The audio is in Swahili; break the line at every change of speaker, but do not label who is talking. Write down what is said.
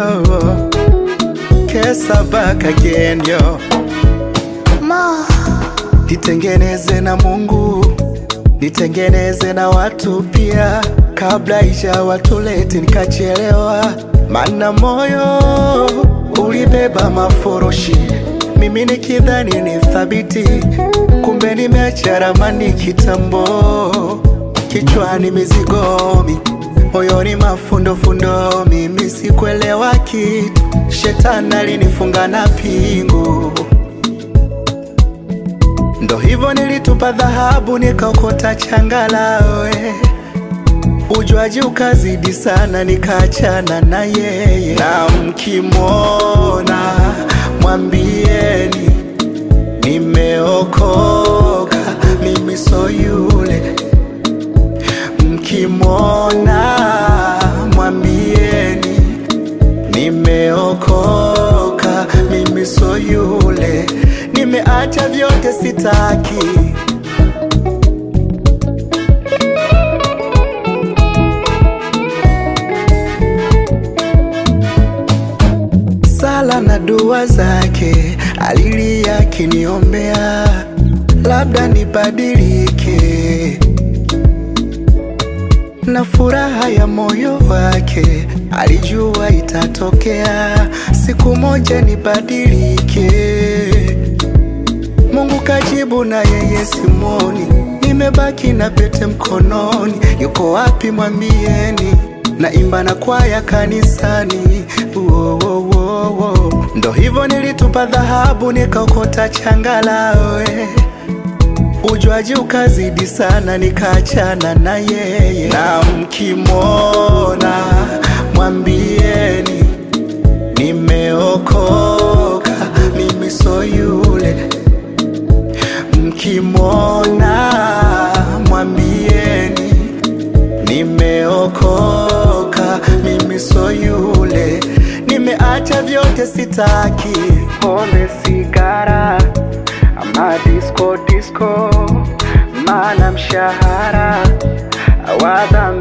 yo kesa back again yo
Ma,
nitengeneze na Mungu, nitengeneze na watu pia, kabla isha watuleti nikachelewa, mana moyo ulibeba maforoshi, mimi nikidhani ni thabiti, kumbe nimeacha ramani kitambo, kichwani mizigomi moyoni mafundofundo, mimi sikuelewa kitu, shetani alinifunga na pingu Ndo hivyo nilitupa dhahabu nikaokota changalawe, ujuaji ukazidi sana, nikaachana na yeye. Na mkimwona mwambieni nimeokoka, mimi so yule. Mkimwona mwambieni nimeokoka, mimi so yule, nimeacha vyote sitaki. Sala na dua zake alilia akiniombea, labda nibadilike na furaha ya moyo wake alijua itatokea siku moja nibadilike. Mungu kajibu na yeye simoni, nimebaki na pete mkononi. Yuko wapi mwambieni? na imba na kwaya kanisani. Wo, wo, wo, wo. Ndo hivyo nilitupa dhahabu nikaokota changalawe Ujuaji ukazidi sana, nikaachana na yeye. Na mkimwona mwambieni nimeokoka, mimi so yule. Mkimwona mwambieni nimeokoka, mimi so yule. Nimeacha vyote sitaki, pombe, sigara ama disco disco, maana mshahara wa dhambi